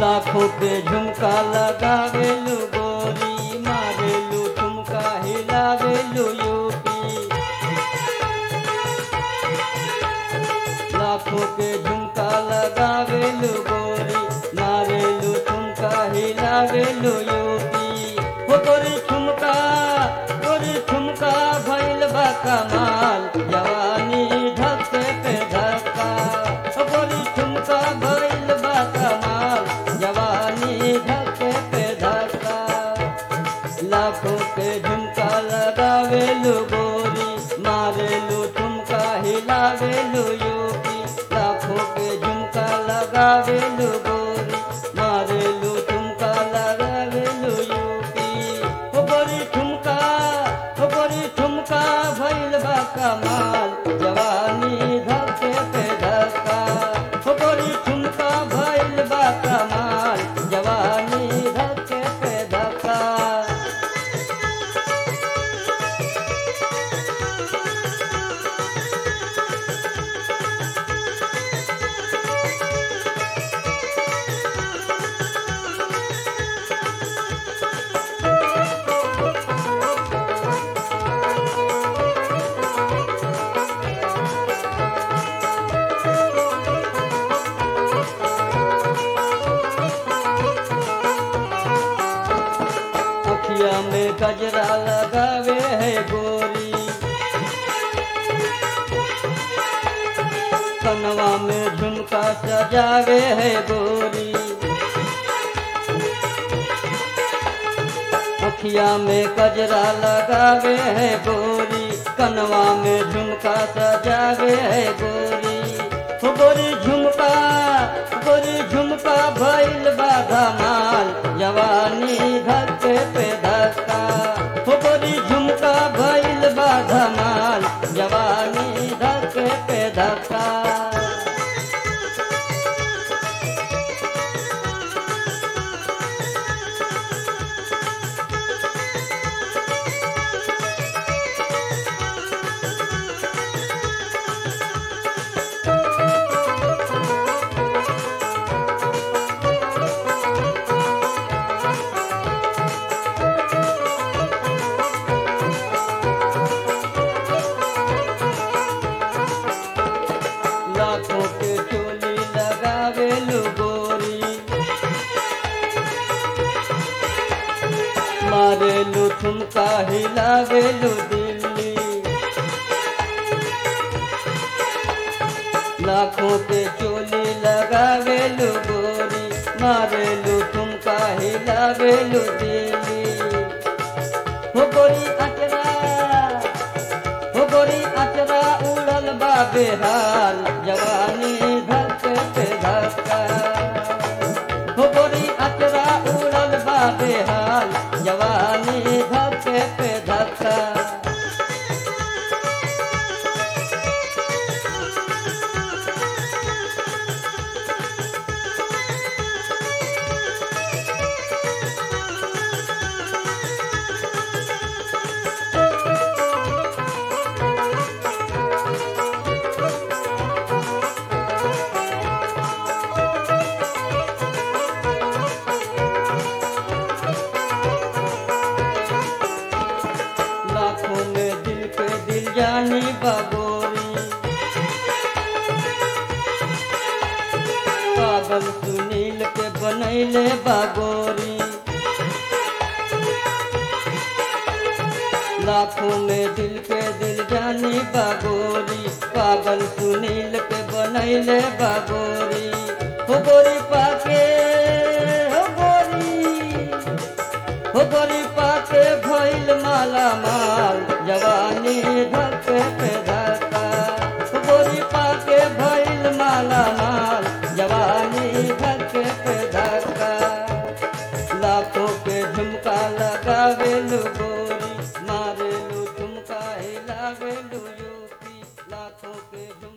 लाखों के झुमका लगावेलू गोरी मारेलू ठुमका हिलावेलू यूपी लाखों के झुमका लगावेलू गोरी मारेलू ठुमका हिलावेलू यूपी हो गोरी ठुमका गोरी ठुमका भइल बा कमाल जवानी धक्के पे धक्का हो गोरी ठुमका भइल बा कमाल जवानी धक्के पे धक्का लाखों के झुमका लगावेलू गोरी मारेलू ठुमका हिलावेलू यूपी लाखों के झुमका लगावेलू गोरी मारेलू ठुमका लगावेलू यूपी हो गोरी ठुमका हो गोरी ठुमका भइल बा कमाल जवानी धक्के पे धक्का हो गोरी ठुमका भइल बा कमाल जवानी धक्के पे धक्का अखिया में गजरा लगावे है गोरी कनवा में झुमका सजावे है गोरी अखिया में गजरा लगावे है गोरी कनवा में झुमका सजावे है गोरी हो गोरी झुमका गोरी झुमका भइल बाधा माल जवानी धक्के पे धक्का हो गोरी झुमका भइल बाधा माल जवानी धक्के पे धक्का लाखों के चोली लगावेलू गोरी मारेलू ठुमका हिलावेलू दिल्ली लाखों के चोली लगावेलू गोरी मारेलू ठुमका हिलावेलू दिल्ली हो गोरी अचरा हो गोरी अचरा उड़ल बा बेहाल जवानी धक्के पे धक्का हो गोरी अचरा उड़ल बा बेहाल जवानी धक्के पे धक्का लाखों में दिल पे दिल जानी बगोरी पागल सुनील के बनैले बागोरी लाखों में दिल पे दिल जानी बागोरी पागल सुनील के बनैले बागोरी हो गोरी पाके हो गोरी हो गोरी पाके भइल माला माल जवानी धक्के पे धक्का हो गोरी पाके भइल माला माल जवानी धक्के पे धक्का लाखों के झुमका लगावेलू गोरी मारेलू झुमका हिलावेलू यूपी लाखों के झुमका